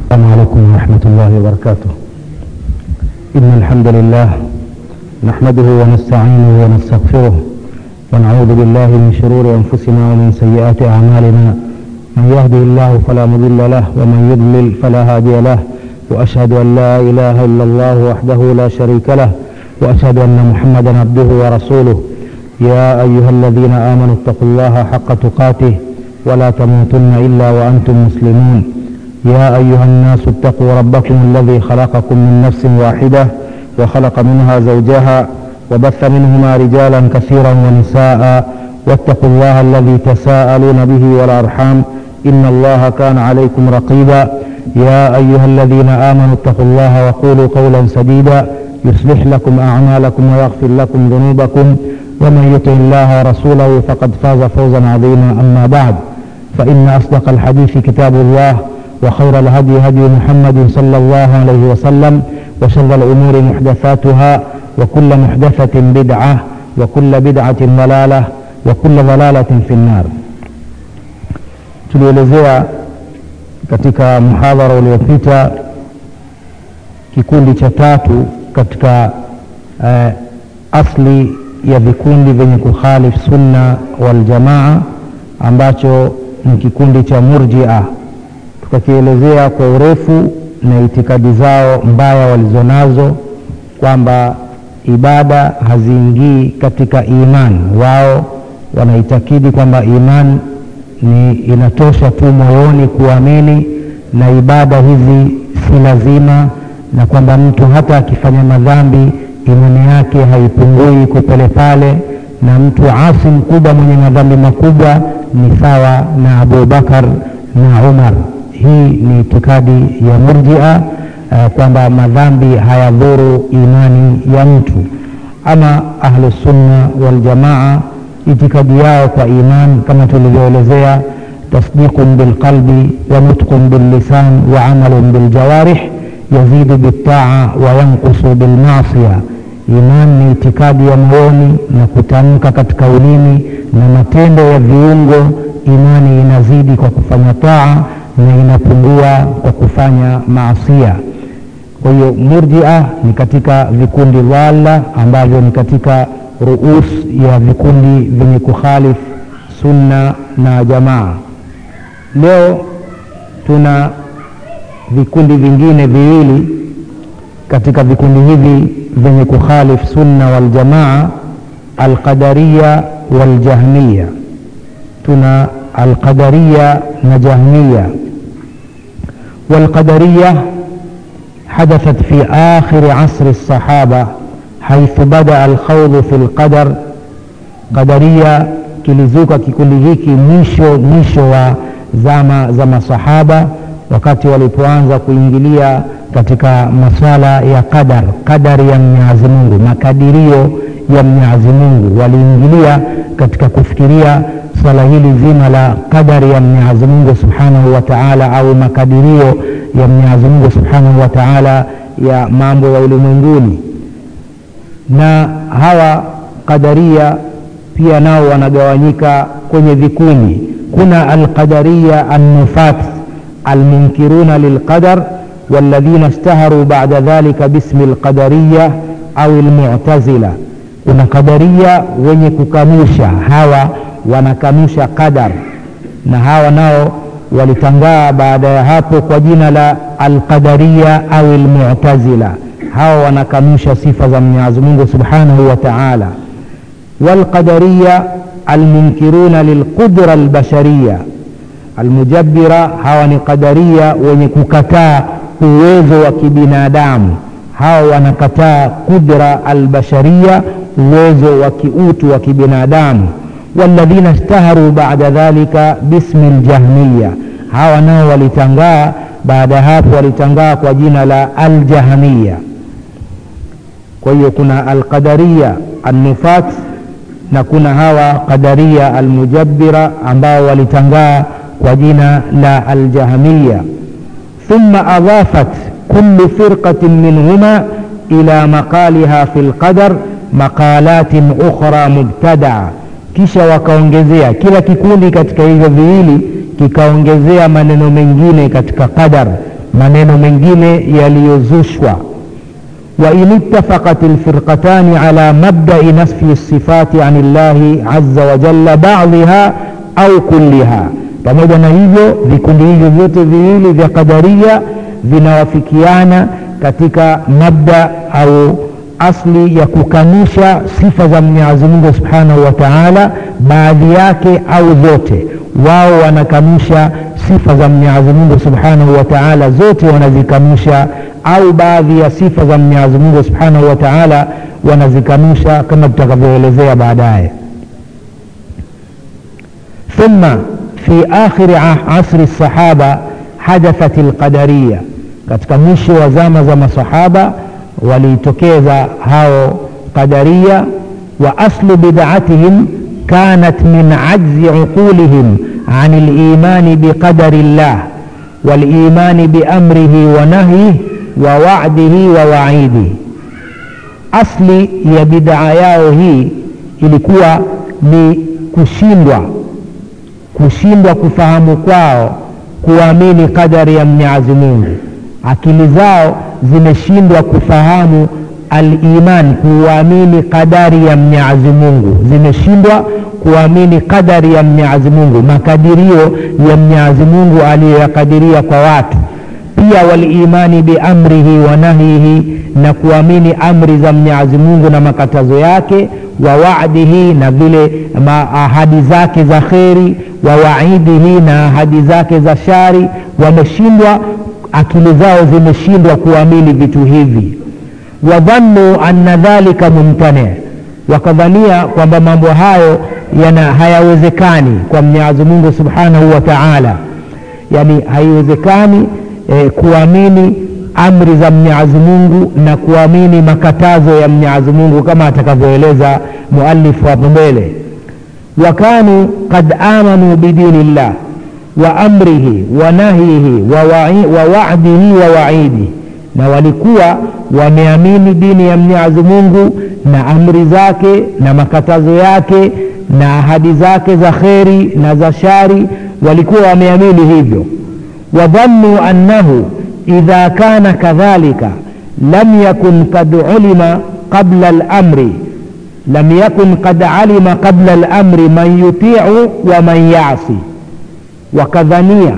السلام عليكم ورحمة الله وبركاته إن الحمد لله نحمده ونستعينه ونستغفره ونعوذ بالله من شرور أنفسنا ومن سيئات أعمالنا من يهده الله فلا مضل له ومن يضلل فلا هادي له وأشهد أن لا إله إلا الله وحده لا شريك له وأشهد أن محمدا عبده ورسوله يا أيها الذين آمنوا اتقوا الله حق تقاته ولا تموتن إلا وأنتم مسلمون يا أيها الناس اتقوا ربكم الذي خلقكم من نفس واحدة وخلق منها زوجها وبث منهما رجالا كثيرا ونساء واتقوا الله الذي تساءلون به والأرحام إن الله كان عليكم رقيبا يا أيها الذين آمنوا اتقوا الله وقولوا قولا سديدا يصلح لكم أعمالكم ويغفر لكم ذنوبكم ومن يطع الله ورسوله فقد فاز فوزا عظيما أما بعد فإن أصدق الحديث كتاب الله وخير الهدي هدي محمد صلى الله عليه وسلم وشر الأمور محدثاتها وكل محدثة بدعة وكل بدعة ضلالة وكل ضلالة في النار tulielezea katika mhadhara uliopita kikundi cha tatu katika uh, asli ya vikundi vyenye kukhalif sunna waljamaa ambacho ni kikundi cha murjia tukakielezea kwa urefu na itikadi zao mbaya walizonazo kwamba ibada haziingii katika imani wao wanaitakidi kwamba imani ni inatosha tu moyoni kuamini na ibada hizi si lazima na kwamba mtu hata akifanya madhambi imani yake haipungui kupele pale na mtu asi mkubwa mwenye madhambi makubwa ni sawa na abubakar na umar hii ni itikadi ya murjia uh, kwamba madhambi hayadhuru imani ya mtu ama ahlusunna waljamaa itikadi yao kwa iman kama tulivyoelezea tasdiqun bilqalbi wa nutqun billisan wa amalun biljawarih yazidu biltaa wa yankusu bilmasia iman ni itikadi ya moyoni na kutamka katika ulimi na matendo ya viungo imani inazidi kwa kufanya taa na inapungua kwa kufanya maasia kwa hiyo murjia ni katika vikundi dhalla ambavyo ni katika ruus ya vikundi vyenye kukhalif sunna na jamaa leo tuna vikundi vingine viwili katika vikundi hivi vyenye kukhalif sunna waljamaa alqadariya waljahmiya tuna alqadariya na jahmiya والقدرية حدثت في آخر عصر الصحابة حيث بدأ الخوض في القدر قدرية kilizuka kikundi hiki mwisho mwisho wa zama za masahaba wakati walipoanza kuingilia katika maswala ya qadar qadari ya mwenyezi mungu makadirio ya mwenyezi mungu waliingilia katika kufikiria swala hili zima la qadari ya mwenyezi mungu subhanahu wa taala au makadirio ya mwenyezi mungu subhanahu wa taala ya mambo ya ulimwenguni na hawa qadaria pia nao wanagawanyika kwenye vikundi kuna alqadariya annufat almunkiruna lilqadar والذين اشتهروا بعد ذلك باسم القدرية أو المعتزلة kuna qadaria wenye kukanusha hawa wanakanusha qadar na hawa nao walitangaa baada ya hapo kwa jina la alqadariya au almu'tazila hawa wanakanusha sifa za Mwenyezi Mungu Subhanahu wa Ta'ala walqadariya almunkiruna lilqudra albashariya almujabbira hawa ni qadaria wenye kukataa uwezo wa kibinadamu hawa wanakataa qudra albashariya uwezo wa kiutu wa kibinadamu walladhina ishtaharu bada dhalika bismi ljahmiya hawa nao walitangaa baada ya hapo walitangaa kwa jina la aljahmiya kwa hiyo kuna alqadariya annufat na kuna hawa qadaria almujabbira ambao walitangaa kwa jina la aljahmiya thumma adhafat kullu firqatin minhuma ila maqaliha fi lqadar maqalatin ukhra mubtadaa kisha wakaongezea kila kikundi katika hivyo viwili kikaongezea maneno mengine katika qadar maneno mengine yaliyozushwa وإن اتفقت الفرقتان على مبدأ نسف الصفات عن الله عز وجل بعضها أو كلها pamoja na hivyo vikundi hivyo vyote viwili vya qadaria vinawafikiana katika mabda au asli ya kukanusha sifa za mwenyezi mungu subhanahu wa taala baadhi yake au zote wao wanakanusha sifa za mwenyezi mungu subhanahu wa taala zote wanazikanusha au baadhi ya sifa za mwenyezi mungu subhanahu wa taala wanazikanusha kama tutakavyoelezea baadaye ثم في آخر عصر الصحابة حدثت القدرية katika mwisho wa zama za masahaba walitokeza hao qadaria wa aslu bid'atihim kanat min ajzi uqulihim an al-iman biqadari llah wal-iman biamrihi wa nahyihi wa wa'dihi wa wa'idihi asli ya bid'a yao hii ilikuwa ni kushindwa kushindwa kufahamu kwao kuamini qadari ya mwenyezi mungu akili zao zimeshindwa kufahamu aliman kuamini qadari ya mwenyezi mungu zimeshindwa kuamini qadari ya mwenyezi mungu makadirio ya mwenyezi mungu aliyoyakadiria kwa watu pia walimani biamrihi wa nahyihi na kuamini amri za mwenyezi mungu na makatazo yake wa wa'dihi na vile ahadi zake za kheri wa waidihi na ahadi zake za shari wameshindwa akili zao zimeshindwa kuamini vitu hivi wadhannu anna dhalika mumtani wakadhania kwamba mambo hayo yana hayawezekani kwa mwenyezi mungu subhanahu wa taala yani haiwezekani eh, kuamini amri za mwenyezi mungu na kuamini makatazo ya mwenyezi mungu kama atakavyoeleza mualifu hapo mbele wakanu kad amanu bidini llah wa amrihi wa nahyihi wa wa'dihi wa wa'idi na walikuwa wameamini dini ya mwenyezi mungu na amri zake na makatazo yake na ahadi zake za kheri na za shari walikuwa wameamini hivyo wadhannuu annahu idha kana kadhalika lam yakun kad ulima qabla al-amri lam yakun qad alima qabla al-amri man yuti'u wa man yasi wakadhania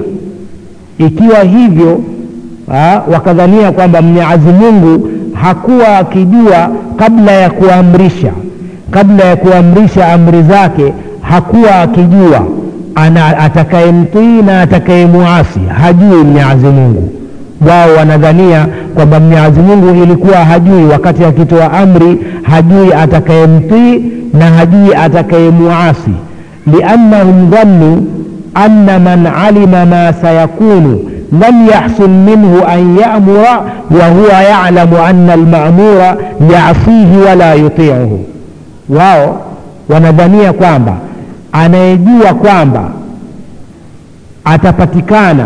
ikiwa hivyo ha, wakadhania kwamba mwenyezi mungu hakuwa akijua kabla ya kuamrisha kabla ya kuamrisha amri zake hakuwa akijua ana atakayemtii na atakayemuasi hajui mwenyezi mungu wao wanadhania kwamba mwenyezi mungu ilikuwa hajui wakati akitoa amri hajui atakayemtii na hajui atakayemuasi liannahum dhannu anna man alima ma sayakunu lam yahsul minhu an yamura wa huwa yalamu anna almamura yasihi wala yutiuhu wao wanadhania kwamba anayejua kwamba atapatikana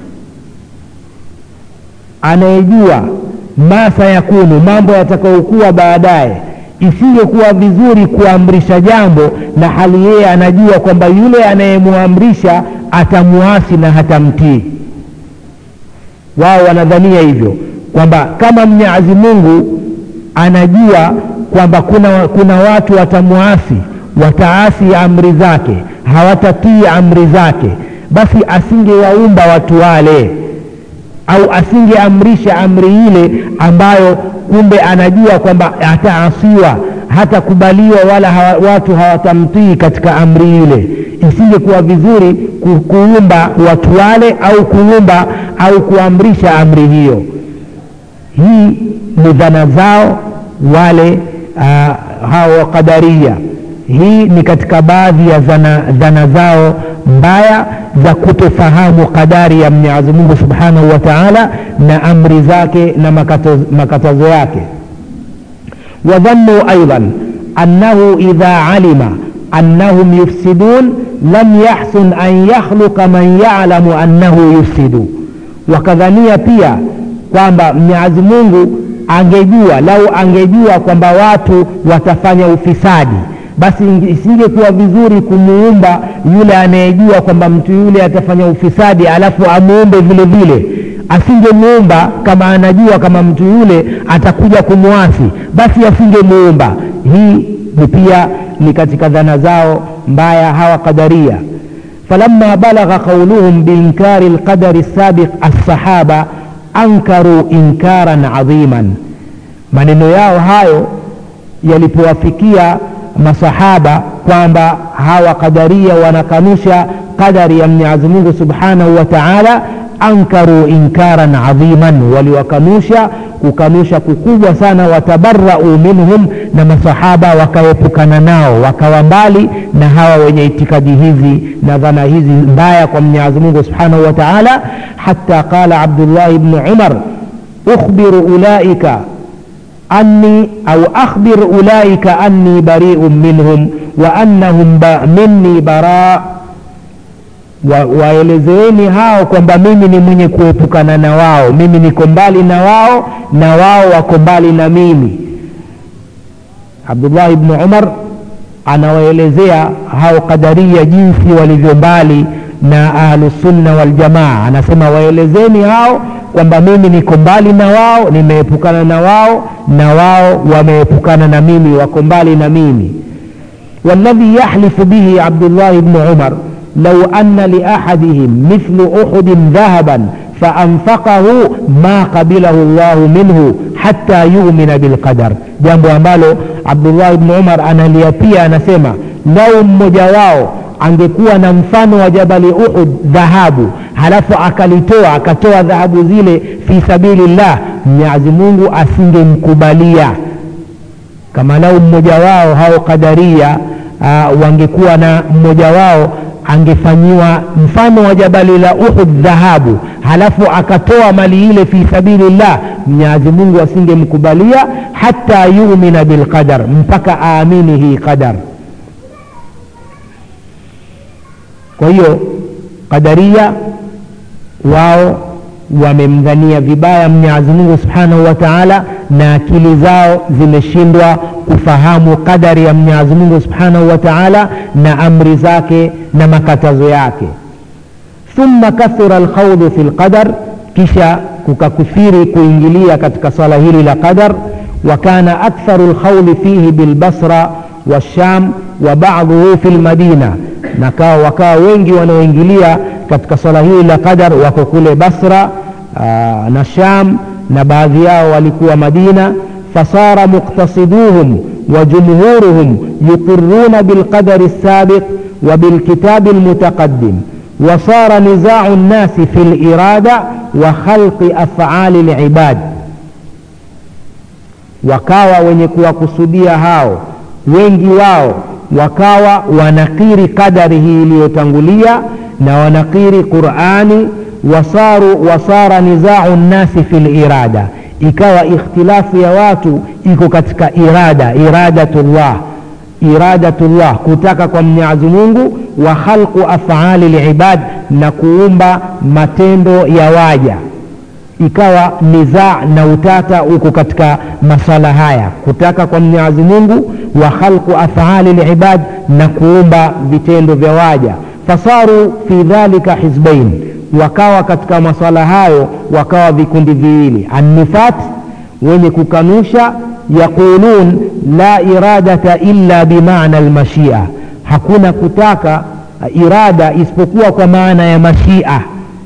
anayejua ma sayakunu mambo yatakayokuwa baadaye isingekuwa vizuri kuamrisha jambo na hali yeye anajua kwamba yule anayemwamrisha atamuasi na hatamtii wao wanadhania hivyo kwamba kama mwenyezi mungu anajua kwamba kuna, kuna watu watamuasi wataasi amri zake hawatatii amri zake basi asingewaumba watu wale au asingeamrisha amri ile ambayo kumbe anajua kwamba ataasiwa hatakubaliwa wala hawa, watu hawatamtii katika amri ile isingekuwa vizuri ku, kuumba watu wale au kuumba au kuamrisha amri hiyo hii ni dhana zao wale uh, hao qadaria hii ni katika baadhi ya dhana, dhana zao mbaya za kutofahamu qadari ya mwenyezi mungu subhanahu wa taala na amri zake na makatazo, makatazo yake wadhannuu aidan annahu idha alima annahum yufsidun lam yahsun an yakhluqa man yalamu annahu yufsidu wakadhania pia kwamba mwenyezi mungu angejua lau angejua kwamba watu watafanya ufisadi basi isingekuwa vizuri kumuumba yule anayejua kwamba mtu yule atafanya ufisadi alafu amuumbe vile vile asingemuumba kama anajua kama mtu yule atakuja kumwasi basi asingemuumba hii ni pia ni katika dhana zao mbaya hawa qadaria falamma balagha qauluhum biinkari lqadari lsabiq alsahaba ankaru inkaran adhiman maneno yao hayo yalipowafikia masahaba kwamba hawa qadaria wanakanusha qadari ya mwenyezi mungu subhanahu wa taala ankaru inkaran adhiman waliwakanusha kukanusha kukubwa sana watabarau minhum na masahaba wakaepukana nao wakawa mbali na hawa wenye itikadi hizi na dhana hizi mbaya kwa mwenyezi mungu subhanahu wa taala hata qala abdullahi bnu umar ukhbiru ulaika أني أو أخبر أولئك أني بريء منهم وأنهم مني براء waelezeeni hao kwamba mimi ni mwenye kuepukana na wao mimi niko mbali na wao na wao wako mbali na mimi abdullahi bnu umar anawaelezea hao qadaria jinsi walivyo mbali na ahlusunna waljamaa anasema waelezeni hao kwamba mimi niko mbali na wao nimeepukana na wao na wao wameepukana na mimi wako mbali na mimi والذي يحلف به عبد الله بن عمر لو أن لأحدهم مثل أحد ذهبا فأنفقه ما قبله الله منه حتى يؤمن بالقدر jambo ambalo abdullah bni umar analiapia anasema lau mmoja wao angekuwa na mfano wa jabali uhud dhahabu halafu akalitoa akatoa dhahabu zile fi sabilillah mwenyezi mungu asingemkubalia kama lau mmoja wao hao qadaria uh, wangekuwa na mmoja wao angefanyiwa mfano wa jabali la uhud dhahabu halafu akatoa mali ile fi sabilillah mwenyezi mungu asingemkubalia hata yumina bilqadar mpaka aamini hii qadar kwa hiyo qadaria wao wamemdhania vibaya mwenyezi mungu subhanahu wa taala na akili zao zimeshindwa kufahamu qadari ya mwenyezi mungu subhanahu wa taala na amri zake na makatazo yake thumma kathura alkhawdhu fi lqadar kisha kukakithiri kuingilia katika swala hili la qadar وكان أكثر الخوض فيه بالبصرة والشام وبعضه في المدينة نكا وكا wengi wanaoingilia katika swala hili la qadar wako kule basra aa, na sham na baadhi yao walikuwa madina fasara muqtasiduhum وجمهورهم يقرون بالقدر السابق وبالكتاب المتقدم وصار نزاع الناس في الإرادة وخلق أفعال العباد wakawa wenye kuwakusudia hao wengi wao wakawa wanakiri kadari hii iliyotangulia na wanakiri qurani wasaru wasara nizau nnasi fi lirada ikawa ikhtilafu ya watu iko katika irada iradatullah iradatullah kutaka kwa mwenyezi mungu wa khalqu afali libad na kuumba matendo ya waja ikawa nizaa na utata uko katika masala haya kutaka kwa mwenyezi mungu wa khalqu afali libad na kuumba vitendo vya waja fasaru fi dhalika hizbain wakawa katika maswala hayo wakawa vikundi viwili annifat wenye kukanusha yaqulun la iradata illa bimana lmashia hakuna kutaka irada isipokuwa kwa maana ya mashia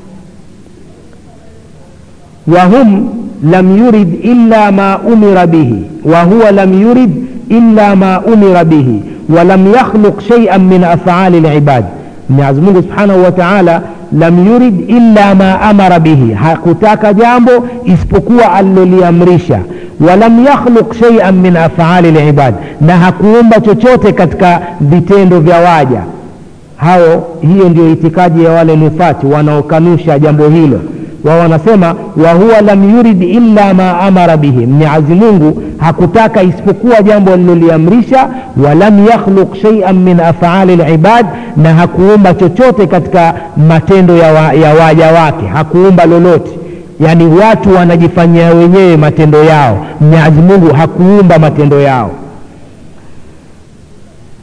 وهم لم يرد إلا ما أمر به وهو لم يرد إلا ما أمر به ولم يخلق شيئا من أفعال العباد Mwenyezi Mungu Subhanahu wa Ta'ala lam yurid illa ma amara bihi, hakutaka jambo isipokuwa aliloliamrisha. Walam yakhluq shay'an min af'ali al-ibad, na hakuumba chochote katika vitendo vya waja hao. Hiyo ndio itikadi ya wale nufati wanaokanusha jambo hilo wao wanasema wa huwa lam yurid illa ma amara bihi, Mwenyezi Mungu hakutaka isipokuwa jambo aliloliamrisha. Walam yakhluq shay'an min af'ali al-ibad, na hakuumba chochote katika matendo ya, wa, ya waja wake, hakuumba lolote. Yani watu wanajifanyia wenyewe matendo yao, Mwenyezi Mungu hakuumba matendo yao.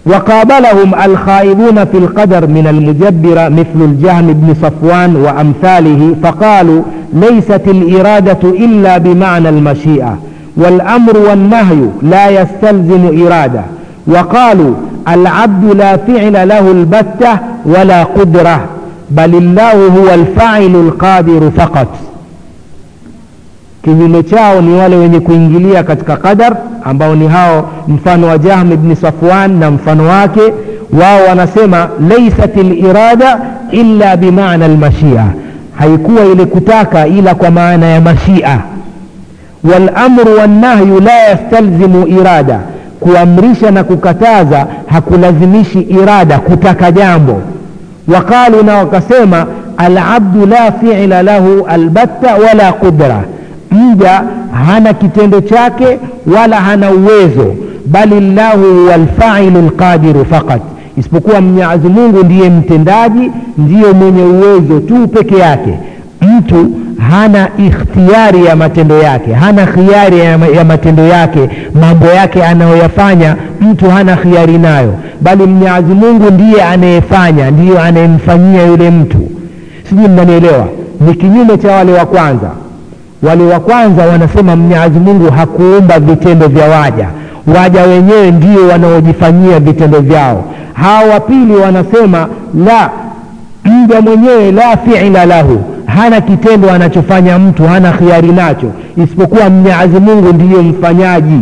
وقابلهم الخائضون في القدر من المجبرة مثل الجهم بن صفوان وأمثاله فقالوا ليست الإرادة إلا بمعنى المشيئة والأمر والنهي لا يستلزم إرادة وقالوا العبد لا فعل له البتة ولا قدرة بل الله هو الفاعل القادر فقط kinyume chao ni wale wenye kuingilia katika qadar ambao ni hao mfano wa jahm ibni safwan na mfano wake wao wanasema laisat lirada illa bimana lmashia haikuwa ile kutaka ila kwa maana ya mashia walamru wannahyu la yastalzimu irada kuamrisha na kukataza hakulazimishi irada kutaka jambo waqalu na wakasema alabdu la fiila lahu albatta wala qudra mja hana kitendo chake wala hana uwezo bali llahu huwa lfailu lqadiru faqat isipokuwa mwenyezi mungu ndiye mtendaji ndiye mwenye uwezo tu peke yake mtu hana ikhtiari ya matendo yake hana khiari ya, ya matendo yake mambo yake anayoyafanya mtu hana khiari nayo bali mwenyezi mungu ndiye anayefanya ndiyo anayemfanyia yule mtu sijui mnanielewa ni kinyume cha wale wa kwanza wale wa kwanza wanasema mwenyezi mungu hakuumba vitendo vya waja waja wenyewe ndio wanaojifanyia vitendo vyao hawa wa pili wanasema la mja mwenyewe la fiila lahu hana kitendo anachofanya mtu hana khiari nacho isipokuwa mwenyezi mungu ndiyo mfanyaji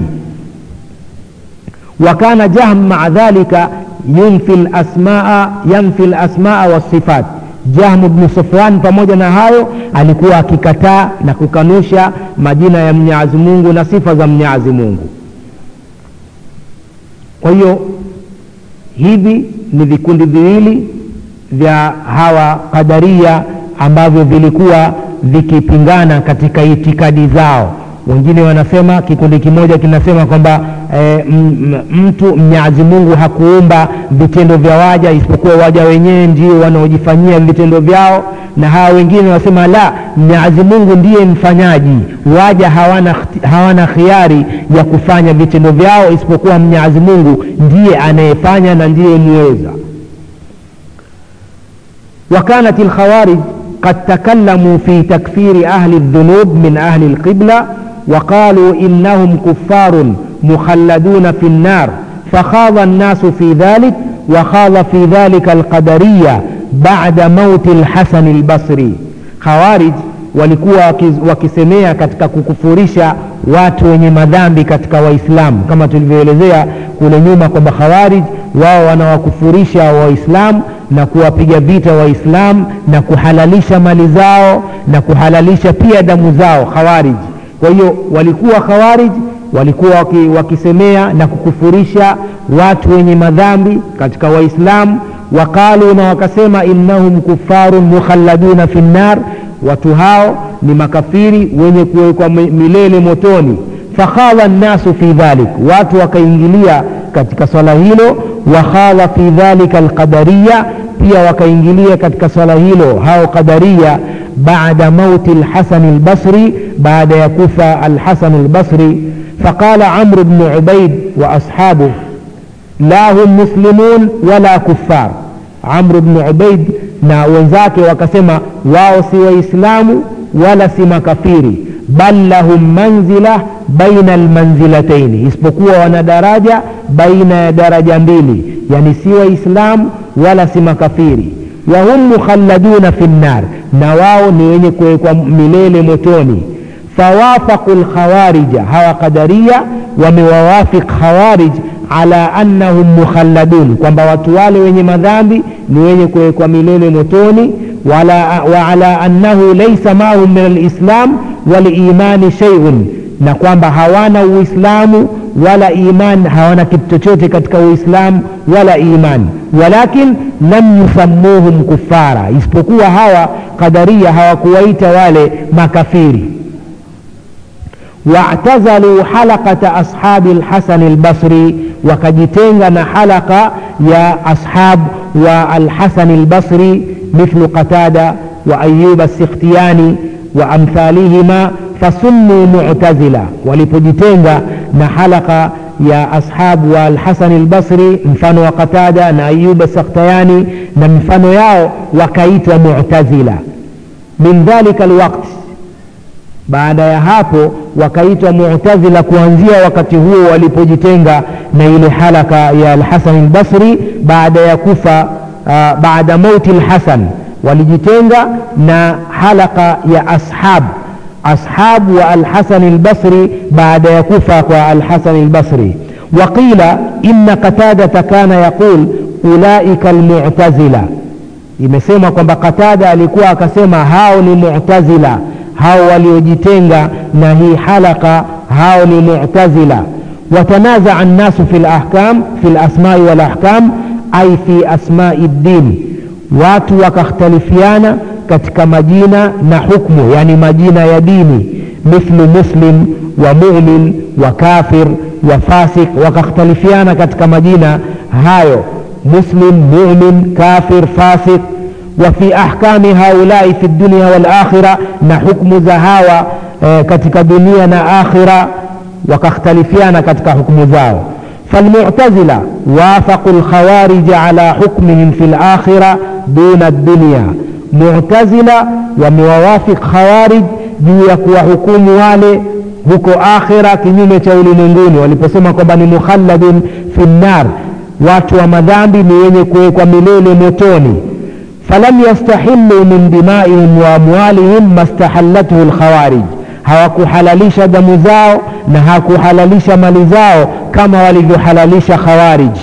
wakana jahm maa dhalika yunfi lasmaa yanfi lasmaa wasifat jahmu bnu sufwan pamoja na hayo alikuwa akikataa na kukanusha majina ya mwenyezi mungu na sifa za mwenyezi mungu kwa hiyo hivi ni vikundi viwili vya hawa qadaria ambavyo vilikuwa vikipingana katika itikadi zao wengine wanasema kikundi kimoja kinasema kwamba e, mtu mnyazi mungu hakuumba vitendo vya waja isipokuwa waja wenyewe ndio wanaojifanyia vitendo vyao na hawa wengine wanasema la mnyazi mungu ndiye mfanyaji waja hawana, hawana khiari ya kufanya vitendo vyao isipokuwa mnyazi mungu ndiye anayefanya na ndiye mweza وكانت الخوارج قد تكلموا في تكفير أهل الذنوب من أهل القبلة وقالوا إنهم كفار مخلدون في النار فخاض الناس في ذلك وخاض في ذلك القدرية بعد موت الحسن البصري خوارج walikuwa wakisemea katika kukufurisha watu wenye madhambi katika waislamu kama tulivyoelezea kule nyuma kwamba khawarij wao wanawakufurisha waislamu na kuwapiga vita waislamu na kuhalalisha mali zao na kuhalalisha pia damu zao khawarij kwa hiyo walikuwa khawarij walikuwa waki, wakisemea na kukufurisha watu wenye madhambi katika waislamu waqalu na wakasema innahum kufarun mukhalladuna fi nnar watu hao ni makafiri wenye kuwekwa milele motoni fakhala nnasu fi dhalik watu wakaingilia katika swala hilo wakhala fi dhalika alqadariya pia wakaingilia katika swala hilo hao qadariya baada mauti lhasani lbasri baada ya kufa alhasan lbasri فقال عمرو بن عبيد وأصحابه لا هم مسلمون ولا كفار عمرو بن عبيد na wenzake wakasema wao si waislamu wala si makafiri bal lahum manzila baina almanzilataini isipokuwa wana daraja baina ya daraja mbili yani si waislamu wala si makafiri wahum mukhalladuna fi nnar na wao ni wenye kuwekwa milele motoni fawafaqu lkhawarija hawa qadaria wamewawafiq khawarij ala annahum mukhalladun kwamba watu wale wenye madhambi ni wenye kuwekwa milele motoni wala, wa ala annahu laisa maahum min alislam walimani sheiun na kwamba hawana uislamu wala iman hawana kitu chochote katika uislamu wala iman walakin lam yusammuhum kufara isipokuwa hawa qadaria hawakuwaita wale makafiri واعتزلوا حلقة أصحاب الحسن البصري وكجتنغ حلقة يا أصحاب والحسن البصري مثل قتادة وأيوب السختياني وأمثالهما فسموا معتزلة ولipojitenga na halaka ya ashabu wa alhasani albasri mfano wa qatada na ayuba sakhtayani na mifano yao wakaitwa mutazila min dhalika alwaqt baada ya hapo wakaitwa mutazila kuanzia wakati huo walipojitenga na ile halaka ya alhasan albasri baada ya kufa uh, baada mauti lhasan walijitenga na halaka ya ashab ashab wa alhasan albasri baada ya kufa kwa alhasan albasri waqila inna qatadata kana yaqul ulaika almutazila imesema kwamba qatada alikuwa akasema hao ni mutazila hao waliojitenga na hii halaka hao ni mutazila watanazaa nnasu fi lahkam fi lasmai walahkam ai fi asmai ddin watu wakakhtalifiana katika majina na hukmu yani majina ya dini mithlu muslim wa mumin wa kafir wa fasik wakakhtalifiana katika majina hayo muslim mumin kafir fasik وفي أحكام هؤلاء في الدنيا والآخرة نحكم زهاوة كتك دنيا آخرة وكاختلفيان كتك حكم زاو فالمعتزلة وافقوا الخوارج على حكمهم في الآخرة دون الدنيا معتزلة وموافق خوارج juu ya kuwahukumu wale huko akhira kinyume cha ulimwenguni waliposema kwamba ni mukhalladun fi nnar watu wa madhambi ni wenye kuwekwa milele motoni falam yastahilu min dimaihim wa amwalihim mastahallathu lkhawarij hawakuhalalisha damu zao na hakuhalalisha mali zao kama walivyohalalisha khawarij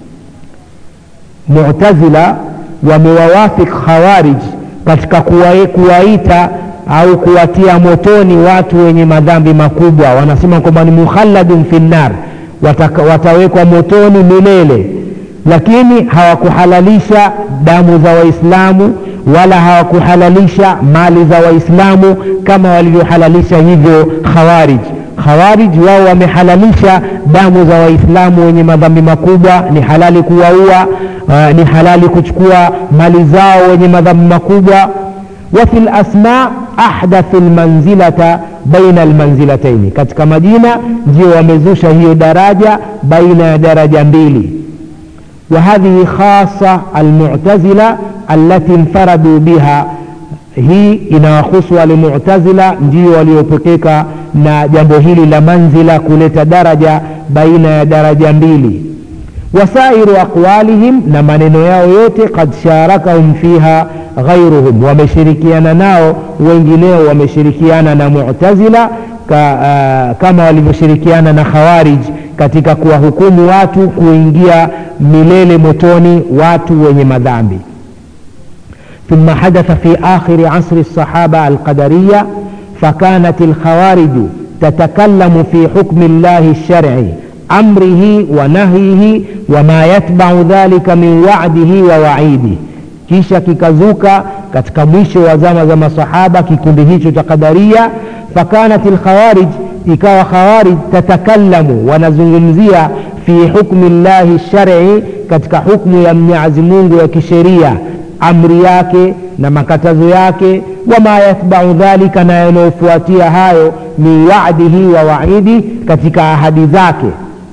mutazila wamewawafik khawarij katika kuwaita au kuwatia motoni watu wenye madhambi makubwa wanasema kwamba ni mukhalladun fi nnar watawekwa motoni milele lakini hawakuhalalisha damu za waislamu wala hawakuhalalisha mali za waislamu kama walivyohalalisha hivyo khawarij khawarij wao wamehalalisha damu za waislamu wenye madhambi makubwa ni halali kuwaua uh, ni halali kuchukua mali zao wenye madhambi makubwa wafi lasma ahdathu lmanzilata baina almanzilataini katika majina ndio wamezusha hiyo daraja baina ya daraja mbili وهذه خاصة المعتزلة التي انفردوا بها hii inawahusu wale mutazila ndio waliopekeka na jambo hili la manzila kuleta daraja baina ya daraja mbili wasairu aqwalihim na maneno yao yote kad sharakahum fiha ghairuhum wameshirikiana nao wengineo wameshirikiana na mutazila ka, uh, kama walivyoshirikiana na khawarij katika kuwahukumu watu kuingia milele motoni watu wenye madhambi ثم حدث في آخر عصر الصحابة القدرية فكانت الخوارج تتكلم في حكم الله الشرعي أمره ونهيه وما يتبع ذلك من وعده ووعيده kisha kikazuka katika mwisho wa zama za masahaba kikundi hicho cha qadaria fakanat lkhawarij ikawa khawarij tatakallamu wanazungumzia fi hukmi llahi shari katika hukmu ya mwenyezi mungu ya kisheria amri yake na makatazo yake wama yathbau dhalika na yanayofuatia hayo min wadihi wa waidi katika ahadi zake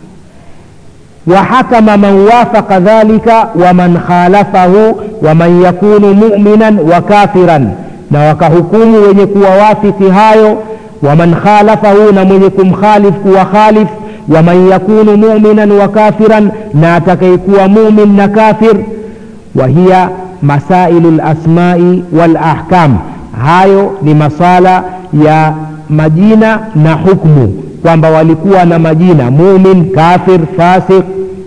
وحكم من وافق ذلك ومن خالفه ومن يكون مؤمنا وكافرا na wakahukumu wenye kuwawafiki hayo waman khalafahu na mwenye kumkhalif kuwa khalif waman yakunu muminan wa kafiran na atakayekuwa mumin na kafir wahiya masailu lasmai walahkam hayo ni masala ya majina na hukmu kwamba walikuwa na majina mumin kafir fasik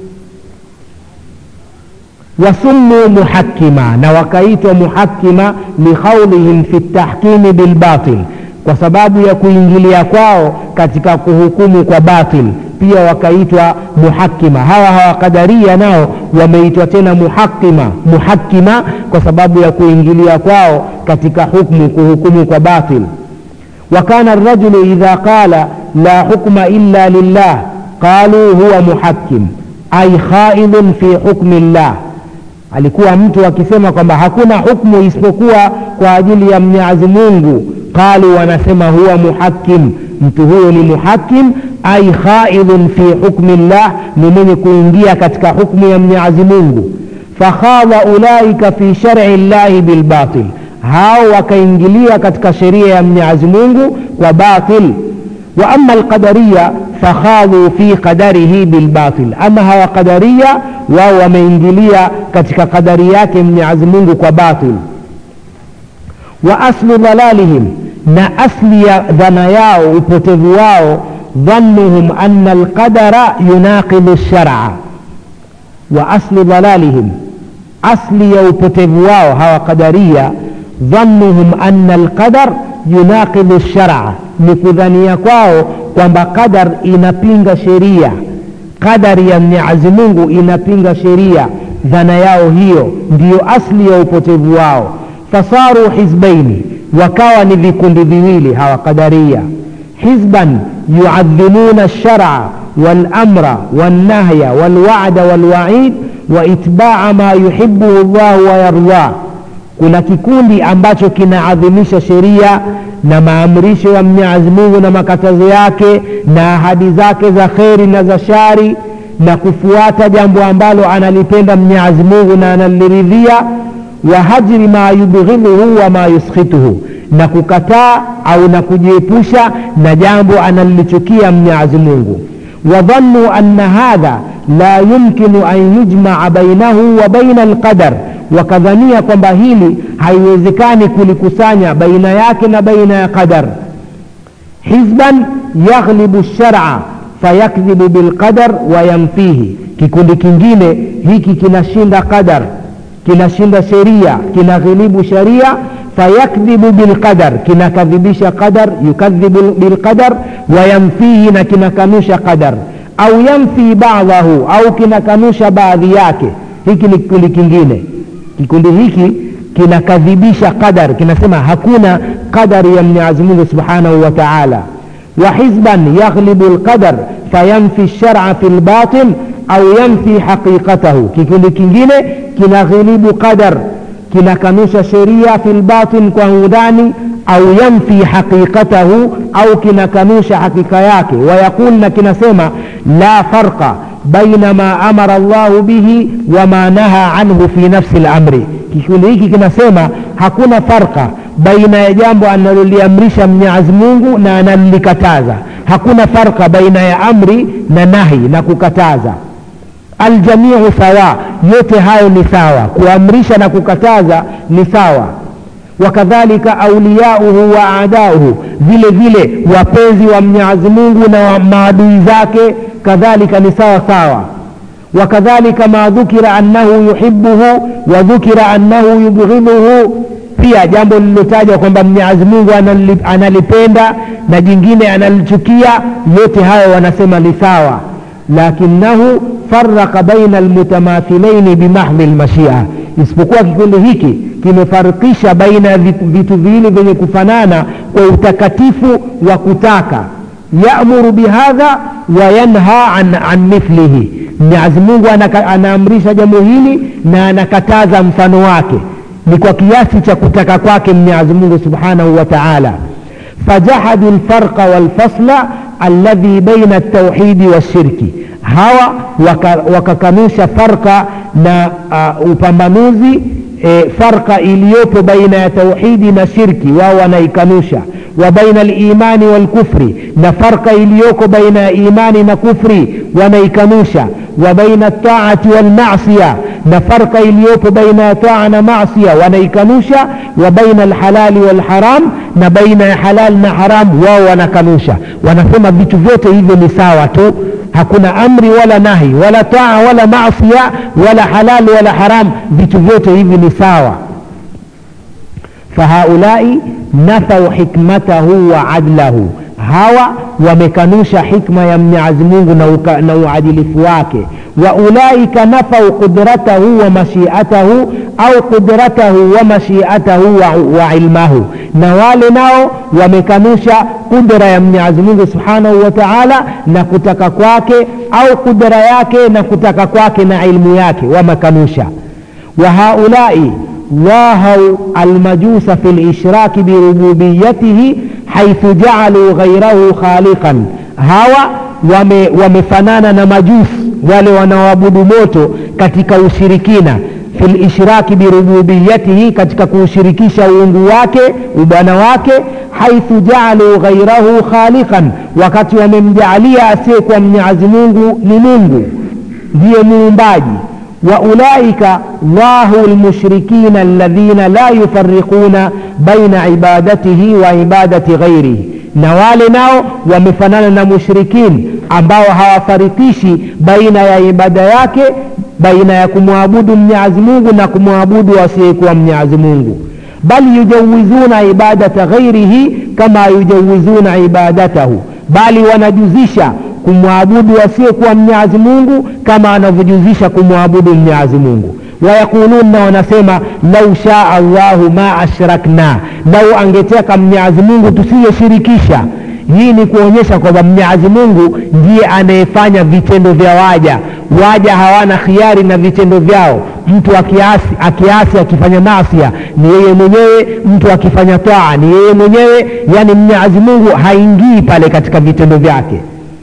wasummu muhakima na wakaitwa muhakima likhaulihim fi tahkimi bilbatil kwa sababu ya kuingilia kwao katika kuhukumu kwa batil pia wakaitwa muhakima hawa hawakadaria nao wameitwa tena muhakima muhakima kwa sababu ya kuingilia kwao katika hukmu kuhukumu kwa batil وكان الرجل إذا قال لا حكم إلا لله قالوا هو محكم أي خائض في حكم الله alikuwa mtu akisema kwamba hakuna hukmu isipokuwa kwa ajili ya mwenyezi mungu qalu wanasema huwa muhakim mtu huyo ni muhakim ai khaidun fi hukmi llah ni mwenye kuingia katika hukmu ya mwenyezi mungu fakhadha ulaika fi shari llahi bilbatil hao wakaingilia katika sheria ya mwenyezi mungu kwa batil wa ama alqadariya fakhadhu fi qadarihi bilbatil ama hawa qadariya wao wameingilia katika qadari yake mwenyezi mungu kwa batil wa aslu dhalalihim na asli ya dhana yao upotevu wao dhannuhum ana alqadara yunaqidu lshara wa aslu dhalalihim asli ya upotevu wao hawa qadaria dhannuhum ana alqadar yunaqidu lshara ni kudhania kwao kwamba qadar inapinga sheria qadari ya mwenyezi mungu inapinga sheria dhana yao hiyo ndiyo asli ya upotevu wao fasaru hizbaini wakawa ni vikundi viwili hawa qadaria hizban yuadhimuna lshara walamra walnahya walwada walwaid waitbaa ma yuhibuhu llahu wayardah kuna kikundi ambacho kinaadhimisha sheria na maamrisho ya mwenyezi mungu na makatazo yake na ahadi zake za kheri na za shari na kufuata jambo ambalo analipenda mwenyezi mungu na analiridhia wa hajri ma yubghidhuhu wa ma yuskhituhu na kukataa au na kujiepusha na jambo analolichukia mwenyezi mungu wadhannuu anna hadha la yumkinu an yujmaa bainahu wa baina alqadar wakadhania kwamba hili haiwezekani kulikusanya baina yake na baina ya qadar hizban yaghlibu lshara fayakdhibu bilqadar wayamfihi kikundi kingine hiki kinashinda qadar kinashinda sheria kinaghilibu sharia fayakdhibu bilqadar kinakadhibisha qadar yukadhibu bilqadar wayamfihi na kinakanusha qadar au yamfi badahu au kinakanusha baadhi yake hiki ni kikundi kingine kikundi hiki kinakadhibisha qadar kinasema hakuna qadari ya mwenyezi mungu subhanahu wa taala wa hizban yaghlibu lqadar fayamfi lshara fi lbatil au yamfi haqiqatahu kikundi kingine kinaghilibu qadar kinakanusha sheria fi lbatin kwa undani au yamfi haqiqatahu au kinakanusha hakika yake wayaqul na kinasema la farqa baina ma amara llahu bihi wama naha anhu fi nafsi lamri kikundi hiki kinasema hakuna farqa baina ya jambo analoliamrisha mwenyezi mungu na analolikataza hakuna farqa baina ya amri na nahi na kukataza aljamiu sawa yote hayo ni sawa kuamrisha na kukataza ni sawa wakadhalika auliyauhu wa adauhu vile vile wapenzi wa mwenyezi mungu na maadui zake kadhalika ni sawa sawa wakadhalika ma dhukira annahu yuhibuhu wa dhukira annahu yubghiduhu pia jambo lililotajwa kwamba mwenyezi mungu analipenda na jingine analichukia yote hayo wanasema ni sawa lakinahu faraka baina almutamathilaini bimahdhi lmashia isipokuwa kikundi hiki kimefarikisha baina ya vitu viwili vyenye kufanana kwa utakatifu wa kutaka yamuru bihadha wa yanha an, an mithlihi mwenyezi mungu anaamrisha jambo hili na anakataza mfano wake ni kwa kiasi cha kutaka kwake mwenyezi mungu subhanahu wa taala fajahadu lfarqa walfasla alladhi baina ltauhidi walshirki hawa wakakanusha waka farka na uh, upambanuzi e, farka iliyopo baina ya tauhidi na shirki wao wanaikanusha wa baina limani walkufri na farka iliyoko baina ya imani na kufri wanaikanusha wa baina taati walmasia na farka iliyopo baina ya taa na masia wanaikanusha wa baina alhalali walharam na baina ya halal na haram wao wanakanusha wanasema vitu vyote hivyo ni sawa tu hakuna amri wala nahi wala taa wala masia wala halal wala haram vitu vyote hivi ni sawa fahaulai nafau hikmatahu wa adlahu hawa wamekanusha hikma ya mwenyezi mungu na, uka, na uadilifu wake wa ulaika nafau qudratahu wa mashiatahu au qudratahu wa mashiatahu wa, wa ilmahu na wale nao wamekanusha kudra ya mwenyezi mungu subhanahu wa taala na kutaka kwake au kudra yake na kutaka kwake na ilmu yake wamekanusha wa haulai ضاهوا المجوس في الإشراك بربوبيته حيث جعلوا غيره خالقا hawa wame, wamefanana na majusi wale wanaoabudu moto katika ushirikina fi lishraki birububiyatihi katika kuushirikisha uungu wake ubwana wake haithu jaaluu ghairahu khaliqan wakati wamemjaalia asiyekuwa mnyazi mungu ni mungu ndiye muumbaji waulaika lahu lmushrikina alladhina la yufariquna baina ibadatihi wa ibadati ghairihi na wale nao wamefanana na mushrikin ambao hawafarikishi baina ya ibada yake baina ya kumwabudu mnyazi mungu na kumwabudu asiyekuwa mnyazi mungu bal yujawizuna ibadata ghairihi kama yujawizuna ibadatahu bali wanajuzisha kumwabudu asiyekuwa mnyazi mungu kama anavyojuzisha kumwabudu mnyazi mungu wayaquluna wanasema lau shaa llahu ma ashrakna lau angetaka mnyazi mungu tusiyeshirikisha hii ni kuonyesha kwamba mnyazi mungu ndiye anayefanya vitendo vya waja waja hawana khiari na vitendo vyao mtu akiasi akiasi akifanya masia ni yeye mwenyewe mtu akifanya taa ni yeye mwenyewe yani mnyazi mungu haingii pale katika vitendo vyake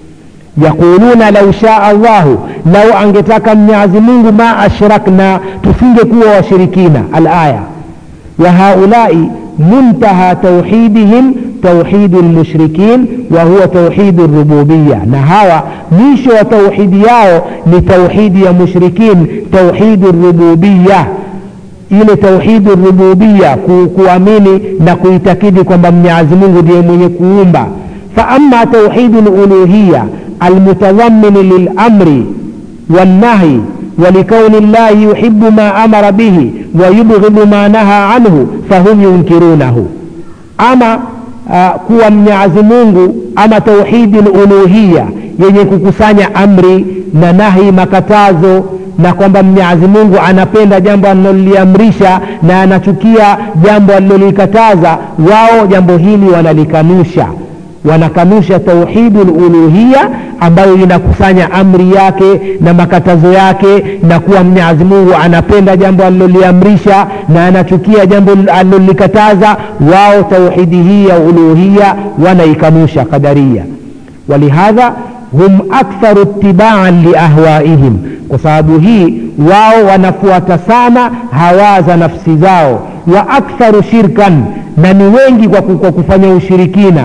yaquluna lau shaa llahu lau angetaka mnyazi mungu ma ashrakna tusingekuwa washirikina alaya wa haulai muntaha tauhidihim tauhidu lmushrikin wa huwa tauhidu rububiya na hawa mwisho wa tauhidi yao ni tauhidi ya mushrikin tauhidu rububiya ile tauhidu rububiya ku, kuamini na kuitakidi kwamba mnyazi mungu ndiye mwenye kuumba faama tauhidu luluhiya المتضمن للأمر والنهي ولكون الله يحب ما أمر به ويبغض ما نهى عنه فهم ينكرونه أما kuwa mnyazi mungu ama tauhidi luluhiya yenye kukusanya amri na nahi makatazo na kwamba mnyazi mungu anapenda jambo aliloliamrisha na anachukia jambo alilolikataza wao jambo hili wanalikanusha wanakanusha tauhidu luluhiya ambayo inakusanya amri yake na makatazo yake na kuwa mnyazi mungu anapenda jambo aliloliamrisha na anachukia jambo alilolikataza wao tauhidi hii ya uluhiya wanaikanusha qadaria walihadha hum aktharu itibaan liahwaihim kwa sababu hii wao wanafuata sana hawa za nafsi zao wa aktharu shirkan na ni wengi kwa, kwa kufanya ushirikina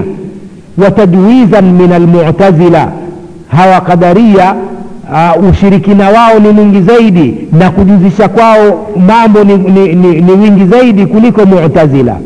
وتجويزا من المعتزلة hawa kadaria uh, ushirikina wao ni mwingi zaidi na kujuzisha kwao mambo ni, ni, ni, ni wingi zaidi kuliko mutazila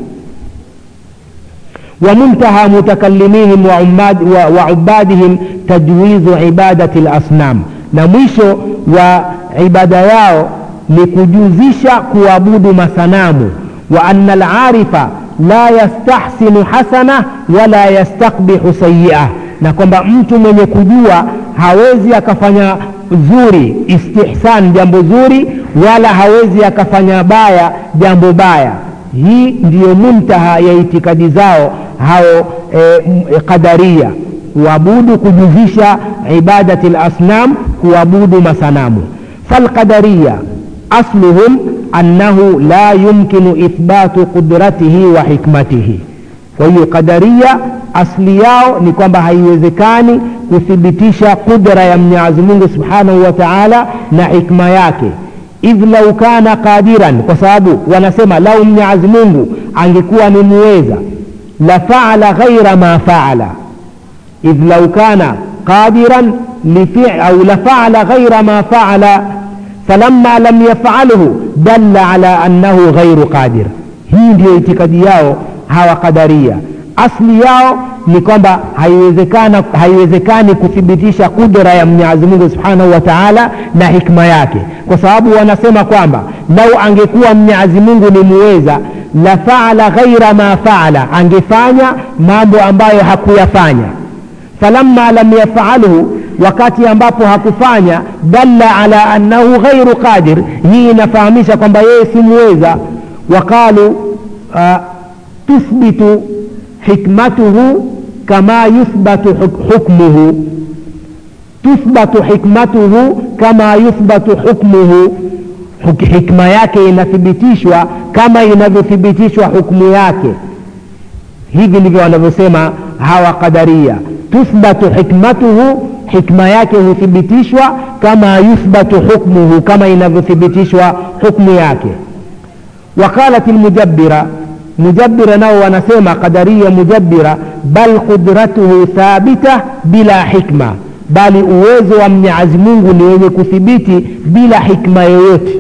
ومنتهى متكلميهم وعباد وعبادهم تجويز عبادة الأصنام na mwisho wa ibada yao ni kujuzisha kuabudu masanamu wa anna alarifa la yastahsinu hasana wala yastakbihu sayiah na kwamba mtu mwenye kujua hawezi akafanya zuri istihsan jambo zuri wala hawezi akafanya baya jambo baya hii ndiyo muntaha ya itikadi zao hao e, qadaria kuabudu kujuzisha ibadati lasnam kuabudu masanamu falqadariya asluhum annahu la yumkinu ithbatu qudratihi wa hikmatihi kwa hiyo qadaria asli yao ni kwamba haiwezekani kuthibitisha qudra ya mwenyezi mungu subhanahu wa taala na hikma yake idh lau kana qadiran kwa sababu wanasema lau mwenyezi mungu angekuwa ni muweza la faala ghaira ma faala idh lau kana qadiran au la faala ghaira ma faala falamma lam yafaluhu dalla ala annahu ghairu qadir hii ndiyo itikadi yao hawa qadaria asli yao ni kwamba haiwezekana haiwezekani kuthibitisha kudra ya mwenyezi mungu subhanahu wa taala na hikma yake kwa sababu wanasema kwamba lau angekuwa mwenyezi mungu ni muweza la faala ghaira ma faala angefanya mambo ambayo hakuyafanya falamma lam yafalhu wakati ambapo hakufanya dalla ala annahu ghairu qadir hii inafahamisha kwamba yeye si muweza waqalu uh, tuthbitu hikmatuhu kama yuthbatu hukmuhu tuthbatu hikmatuhu kama yuthbatu hukmuhu hikma yake inathibitishwa kama inavyothibitishwa hukmu yake hivi ndivyo wanavyosema hawa qadaria tuthbatu hikmatuhu hikma yake huthibitishwa kama yuthbatu hukmuhu kama inavyothibitishwa hukmu yake waqalat lmujabbira mujabbira nao wanasema qadaria mujabbira bal qudratuhu thabita bila hikma bali uwezo wa mwenyezi mungu ni wenye kuthibiti bila hikma yoyote